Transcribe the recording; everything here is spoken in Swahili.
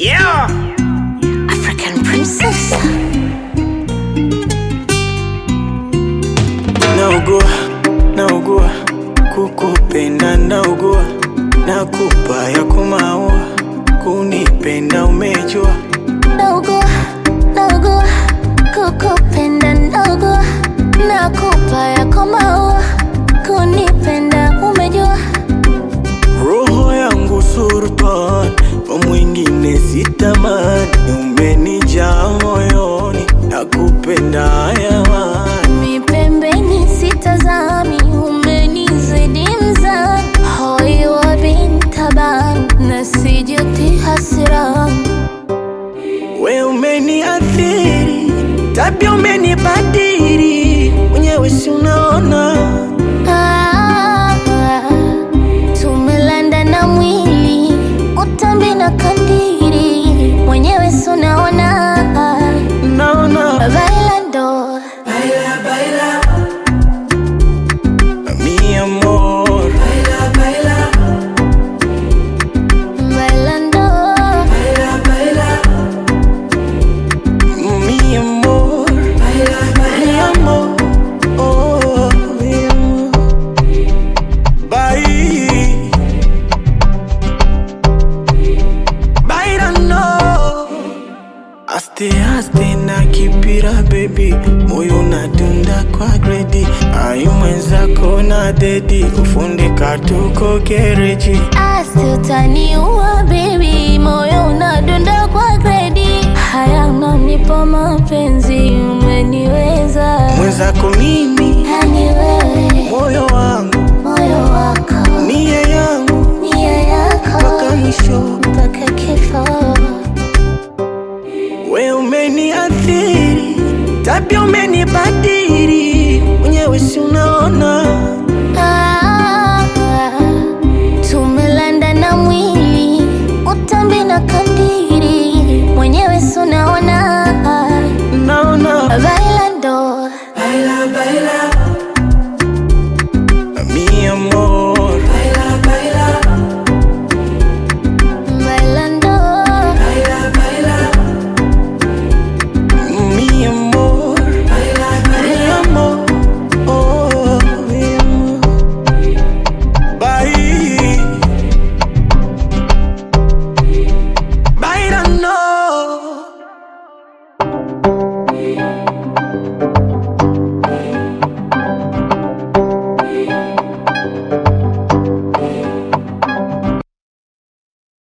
Yeah. African princess. naugua naugua kukupenda naugua nakupa ya kumaua kunipenda umejua Naugua, naugua, kukupenda naugua, nakupa yako maua, kunipenda umejua. roho yangu sultan kwa mwingine sitamani umenijaa moyoni nakupenda hayawani Mi pembeni sitazami, umenizidi mzani, hoi wa bintaban, na sijuti hasirani. we umeniathiri tabia umenibadiri mwenyewe si unaona Ah, tumelanda na mwili utambi na kandiri mwenyewe sunaona naona bailando mi amor bailando mi amor mi amor oh, mi amor Bye. Bailando Aste aste na kipira baby moyo unadunda kwa gredi ayu mwenzako na dedi kufundika tuko gereji asi utaniua bebi moyo unadunda kwa gredi haya unanipa mapenzi umeniweza mwenzako mimi yani wewe moyo wangu moyo wako nia yangu nia yako mpaka mwisho mpaka kifo we umeniathiri tabia ume